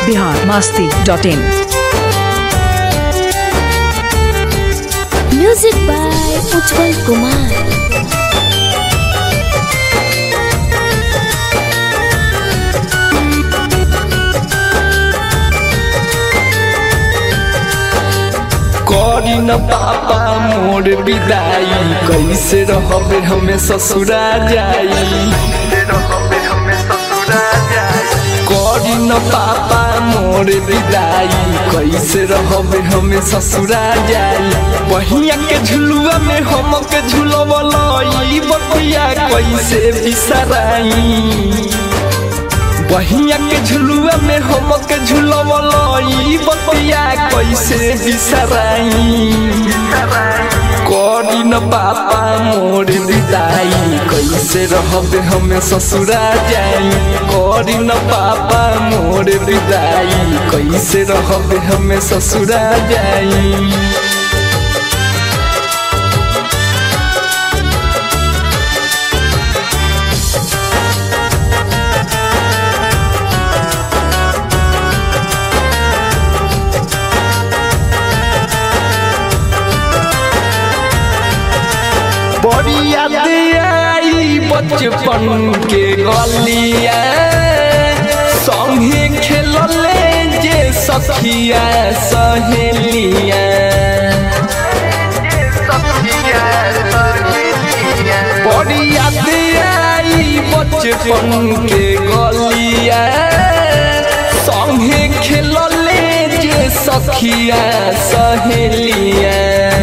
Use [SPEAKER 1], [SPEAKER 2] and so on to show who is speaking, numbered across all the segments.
[SPEAKER 1] Bihar Masti dot in
[SPEAKER 2] music by Ujjwal Kumar
[SPEAKER 3] करी न पापा मोर विदाई कैसे रहबे हमें ससुरा जाई करी न पापा मोर विदाई कैसे रहबे हमें ससुरा जाई बहिया के झुलुआ में हमके झुलवलई बतिया कैसे बिसराई बहिया के झुलुआ में हमके झुलवलई बतिया कैसे बिसराई करी न पापा मोर विदाई कैसे रहबे हमें ससुरा जाई करी न पापा मोर विदाई कैसे रहबे हमें ससुरा जाई बड़ी याद आई बचपन के गलिया संगे खेलले जे सखिया सहेलिया बड़ी याद आई बचपन के गलिया संगे खेलले जे सखिया सहेलिया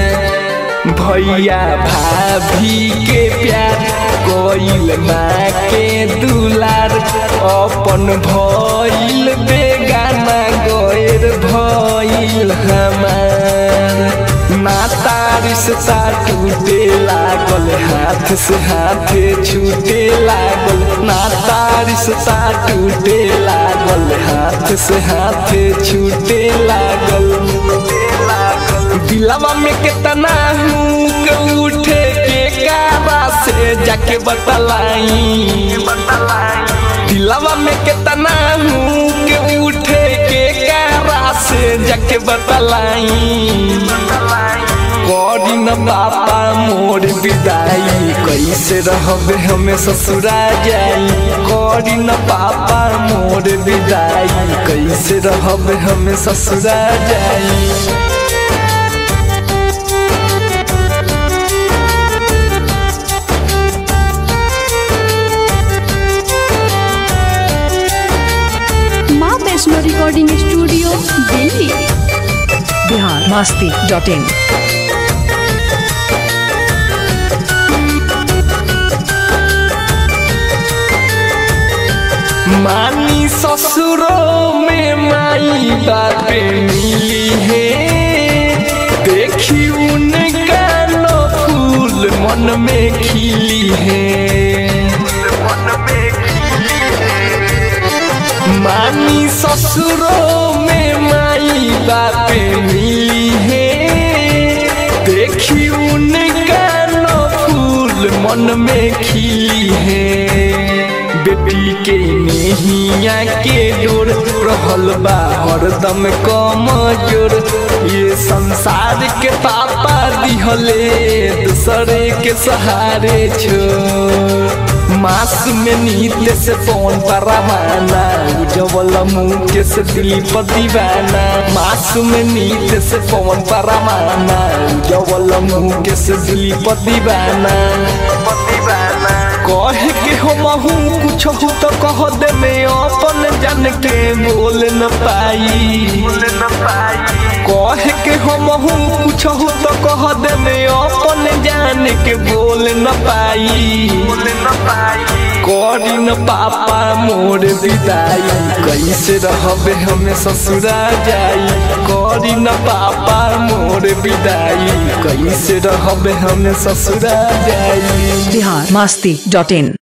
[SPEAKER 3] भैया भाभी के प्यार कोइल माँ के दुलार अपन भइल बेगाना गैर भइल हमार नाता रिश्ता टूटे लागल हाथ से हाथ छूटे लागल नाता रिश्ता टूटे लागल हाथ से हाथ छूटे लागल दिलवा में कितना हूँ के उठे के कारा से जाके बतलाई दिलवा में कितना हूँ के उठे के कारा से जाके बतलाई करी न पापा मोर विदाई कैसे रहबे हमें ससुरा जाई करी न पापा मोर विदाई कैसे रहबे हमें ससुरा जाई
[SPEAKER 2] माँ Vaishno recording studio Delhi
[SPEAKER 1] Bihar Masti dot in
[SPEAKER 3] मानी ससुरों में माई बातें मिली है देखी उनका नो फूल मन में खिली है मानी ससुरों में माई बातें मिली है देखी उनका नो फूल मन में खिली है बेटी के नहिया के डोर रहल बा हरदम कम जोर ये संसार के पापा दिहले दूसरे के सहारे छोड़ मास में नीत से पौन परवाना उजवल मुँह के से दिल पर दीवाना मास में नीत से पौन परवाना उजवल मुँह के से दिल पर दीवाना कह के हम हूँ कुछ हो तो कह दे मैं अपन जान के बोल न पाई कह के हम हूँ कुछ हो तो कह दे मैं अपन जान के बोल न पाई करी न पापा मोर विदाई कैसे रहबे हमें ससुरा जाई करी न पापा मोर विदाई कैसे रहबे हमें ससुरा जाई
[SPEAKER 1] बिहार मास्ती डॉट इन